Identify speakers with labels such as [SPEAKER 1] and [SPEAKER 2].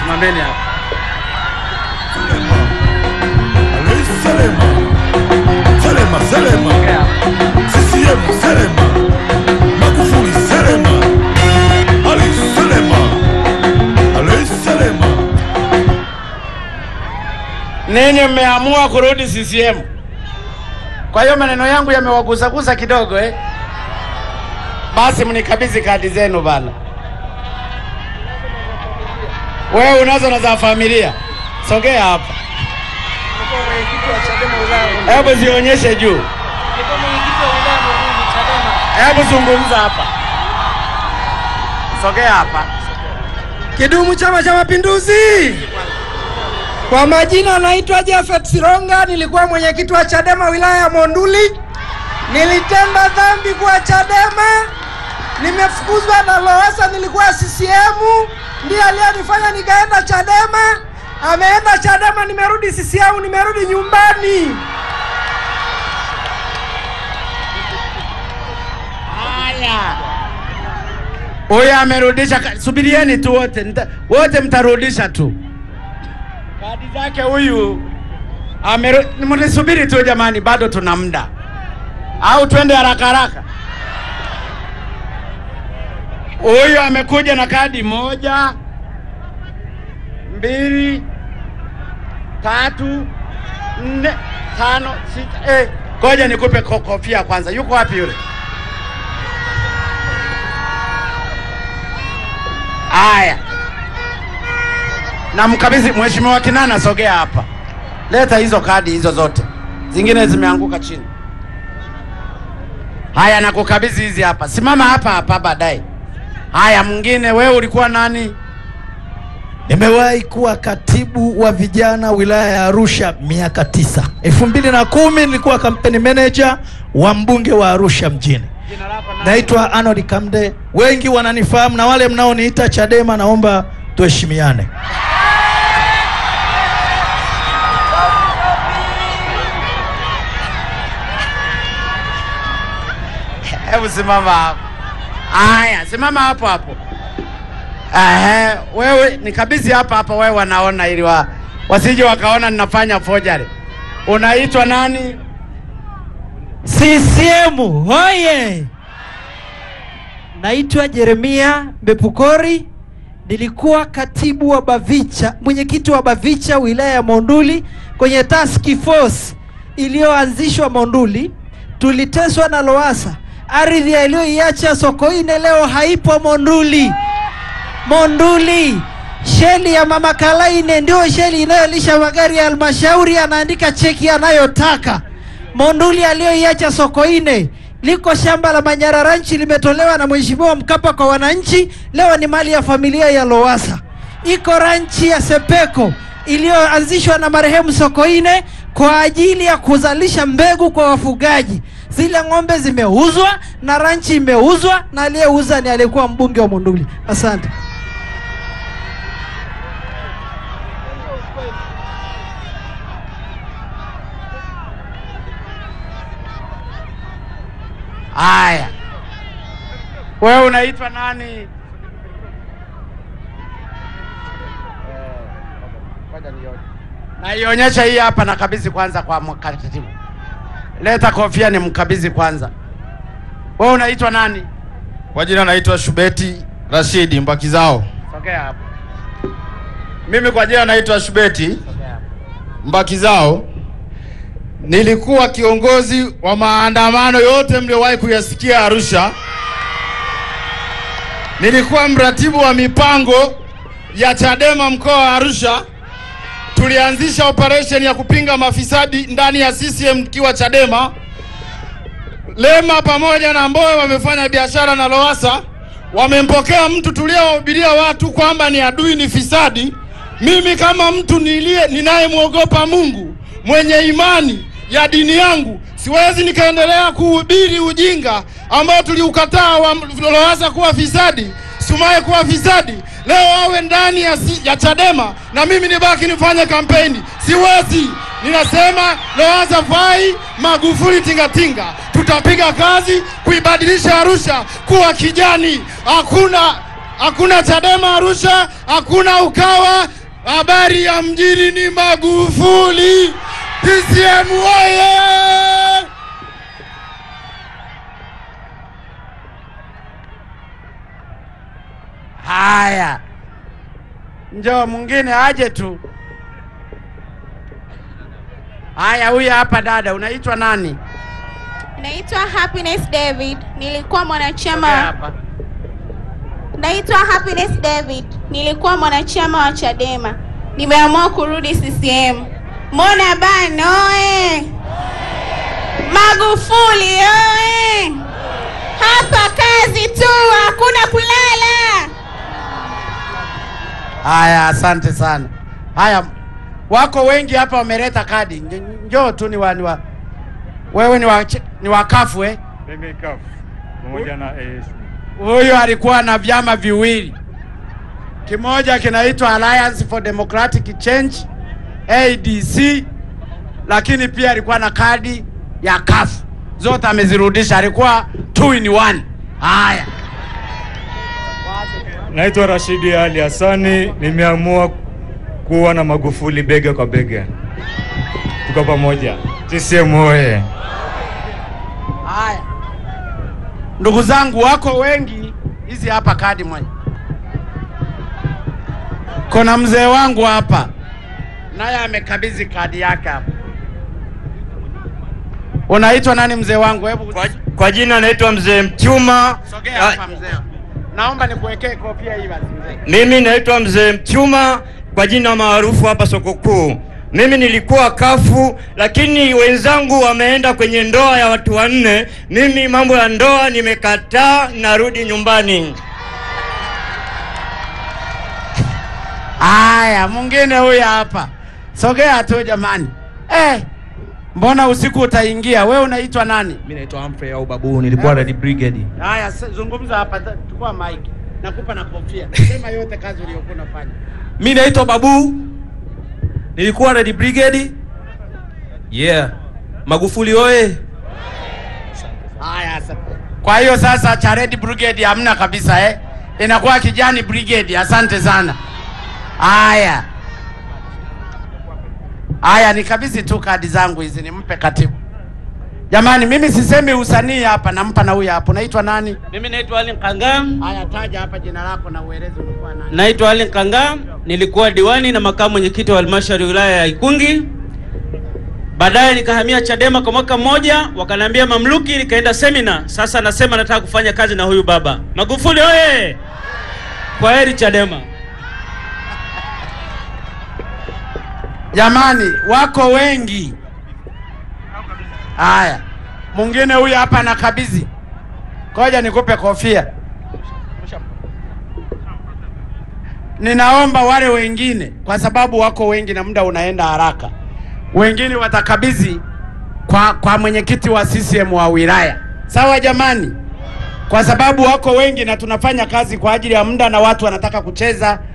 [SPEAKER 1] Simameni hapa.
[SPEAKER 2] Selema. Selema, Selema.
[SPEAKER 1] Ongea hapa.
[SPEAKER 2] CCM, Selema. Magufuli, Selema. Ali, Selema. Ali, Selema.
[SPEAKER 1] Ninyi mmeamua kurudi CCM. Kwa hiyo maneno yangu yamewagusagusa kidogo eh? Basi mnikabidhi kadi zenu bana. Wewe unazo na za familia, sogea hapa, hebu zionyeshe juu, hebu zungumza hapa, sogea hapa.
[SPEAKER 3] Kidumu Chama cha Mapinduzi! Kwa majina naitwa Jafet Sironga, nilikuwa mwenyekiti wa Chadema wilaya ya Monduli. Nilitenda dhambi kwa Chadema, nimefukuzwa na Lowassa, nilikuwa CCM, ndiye aliyenifanya nikaenda Chadema. Ameenda Chadema, nimerudi CCM, nimerudi nyumbani.
[SPEAKER 1] Haya, huyu amerudisha. ka- Subirieni tu wote, nita- wote mtarudisha tu kadi zake. Huyu ameru- mnisubiri tu jamani, bado tuna muda, au twende haraka haraka. Huyu amekuja na kadi moja, mbili, tatu, nne, tano, sita. Eh, ngoja nikupe ko- kofia kwanza. Yuko wapi yule? Haya, na mkabidhi Mheshimiwa Kinana, sogea hapa, leta hizo kadi hizo zote, zingine zimeanguka chini. Haya, nakukabidhi hizi hapa, simama hapa hapa baadaye. Haya, mwingine, wewe ulikuwa nani?
[SPEAKER 4] Nimewahi kuwa katibu wa vijana wilaya ya Arusha miaka tisa. elfu mbili na kumi nilikuwa kampeni manager wa mbunge wa Arusha mjini.
[SPEAKER 1] Jina lako nani?
[SPEAKER 4] Naitwa Arnold Kamde, wengi wananifahamu na wale mnaoniita Chadema, naomba tuheshimiane.
[SPEAKER 1] Hebu simama hapo. Haya, simama hapo hapo. Ehe, wewe nikabidhi hapa hapa, wewe wanaona ili wa, wasije wakaona ninafanya forgery. Unaitwa nani?
[SPEAKER 5] CCM hoye! Naitwa Jeremia Mbepukori, nilikuwa katibu wa Bavicha, mwenyekiti wa Bavicha wilaya ya Monduli kwenye task force iliyoanzishwa Monduli. Tuliteswa na Lowassa, ardhi aliyoiacha Sokoine leo haipo Monduli. Monduli, sheli ya mama Kalaine ndio sheli inayolisha magari ya halmashauri, anaandika cheki anayotaka. Monduli aliyoiacha Sokoine liko shamba la Manyara Ranch limetolewa na Mheshimiwa Mkapa kwa wananchi, leo ni mali ya familia ya Lowassa. Iko ranchi ya Sepeko iliyoanzishwa na marehemu Sokoine kwa ajili ya kuzalisha mbegu kwa wafugaji. Zile ng'ombe zimeuzwa na ranchi imeuzwa, na aliyeuza ni aliyekuwa mbunge wa Monduli. Asante.
[SPEAKER 1] Haya, wewe unaitwa nani? Naionyesha hii hapa, nakabidhi kwanza kwa mkatibu. Leta kofia ni mkabidhi kwanza. Wewe unaitwa nani?
[SPEAKER 6] Kwa jina naitwa Shubeti Rashidi Mbakizao.
[SPEAKER 1] Sogea hapo.
[SPEAKER 6] Mimi kwa jina naitwa Shubeti
[SPEAKER 1] Sogea hapo.
[SPEAKER 6] Mbakizao. Nilikuwa kiongozi wa maandamano yote mliowahi kuyasikia Arusha. Nilikuwa mratibu wa mipango ya Chadema mkoa wa Arusha. Tulianzisha operation ya kupinga mafisadi ndani ya CCM tukiwa Chadema. Lema pamoja na Mbowe wamefanya biashara na Lowassa, wamempokea mtu tuliowahubiria watu kwamba ni adui, ni fisadi. Mimi kama mtu nilie ninayemwogopa Mungu, mwenye imani ya dini yangu, siwezi nikaendelea kuhubiri ujinga ambao tuliukataa wa Lowassa kuwa fisadi, Sumaye kuwa fisadi, leo awe ndani ya, si, ya Chadema na mimi nibaki nifanye kampeni. Siwezi. Ninasema Lowassa fai, Magufuli tingatinga. Tutapiga kazi kuibadilisha Arusha kuwa kijani. Hakuna hakuna Chadema Arusha, hakuna Ukawa, Habari ya mjini ni Magufuli. CCM oye!
[SPEAKER 1] Haya, njoo mwingine aje tu. Haya, huyu hapa dada, unaitwa nani?
[SPEAKER 7] Naitwa Happiness David. Nilikuwa
[SPEAKER 1] Sogea
[SPEAKER 7] mwanachama.
[SPEAKER 1] hapa.
[SPEAKER 7] Naitwa Happiness David. Nilikuwa mwanachama wa Chadema. Nimeamua kurudi CCM. Mona bana oe! Magufuli oe! Hapa kazi tu, hakuna kulala.
[SPEAKER 1] Haya, asante sana. Haya, wako wengi hapa wameleta kadi. Nj- Njoo tu ni wa, ni wa wewe ni wa, ch- ni wa kafu eh?
[SPEAKER 8] Mimi CUF pamoja na ASC.
[SPEAKER 1] Huyu alikuwa na vyama viwili, kimoja kinaitwa Alliance for Democratic Change ADC, lakini pia alikuwa na kadi ya kafu, zote amezirudisha, alikuwa two in one. Haya,
[SPEAKER 8] Naitwa Rashidi Ali Hassani, nimeamua kuwa na Magufuli bega kwa bega, tuko pamoja. CCM oye!
[SPEAKER 1] haya, ndugu zangu, wako wengi. Hizi hapa kadi moja, kuna mzee wangu hapa, naye amekabidhi kadi yake hapa. Unaitwa nani mzee wangu? Hebu
[SPEAKER 9] Kwa, kwa jina naitwa mzee Mchuma.
[SPEAKER 1] Sogea
[SPEAKER 9] Ah,
[SPEAKER 1] hapa mzee. Naomba nikuwekee kofia hii basi mzee.
[SPEAKER 9] Mimi naitwa mzee Mchuma kwa jina maarufu hapa soko kuu. Mimi nilikuwa kafu, lakini wenzangu wameenda kwenye ndoa ya watu wanne. Mimi mambo ya ndoa nimekataa, narudi nyumbani.
[SPEAKER 1] Haya, mwingine huyu hapa. Sogea tu jamani. Eh, mbona usiku utaingia? Wewe unaitwa nani?
[SPEAKER 10] Mimi naitwa Humphrey au Babu, nilikuwa Red Brigade.
[SPEAKER 1] Haya, s- zungumza hapa, ta- chukua mic. Nakupa na kofia. Sema yote kazi uliyokuwa unafanya.
[SPEAKER 10] Mimi naitwa Babu, nilikuwa Red Brigade. Yeah. Magufuli oye!
[SPEAKER 1] Haya sasa. Kwa hiyo sasa cha Red Brigade hamna kabisa eh? Inakuwa kijani brigade. Asante sana. Haya. Haya, nikabidhi tu kadi zangu hizi nimpe katibu. Jamani, mimi sisemi usanii hapa, nampa na huyu hapo. Naitwa nani?
[SPEAKER 11] Mimi naitwa Ali Nkangam.
[SPEAKER 1] Haya, taja hapa jina lako na ueleze ulikuwa nani.
[SPEAKER 11] Naitwa Ali Nkangam, nilikuwa diwani na makamu mwenyekiti wa halmashauri ya wilaya ya Ikungi. Baadaye nikahamia Chadema kwa mwaka mmoja, wakaniambia mamluki, nikaenda semina. Sasa nasema nataka kufanya kazi na huyu baba Magufuli oye! Kwa heri Chadema.
[SPEAKER 1] Jamani, wako wengi. Haya, mwingine huyu hapa anakabidhi. Ngoja nikupe kofia. Ninaomba wale wengine, kwa sababu wako wengi na muda unaenda haraka, wengine watakabidhi kwa, kwa mwenyekiti wa CCM wa wilaya. Sawa jamani, kwa sababu wako wengi na tunafanya kazi kwa ajili ya muda na watu wanataka kucheza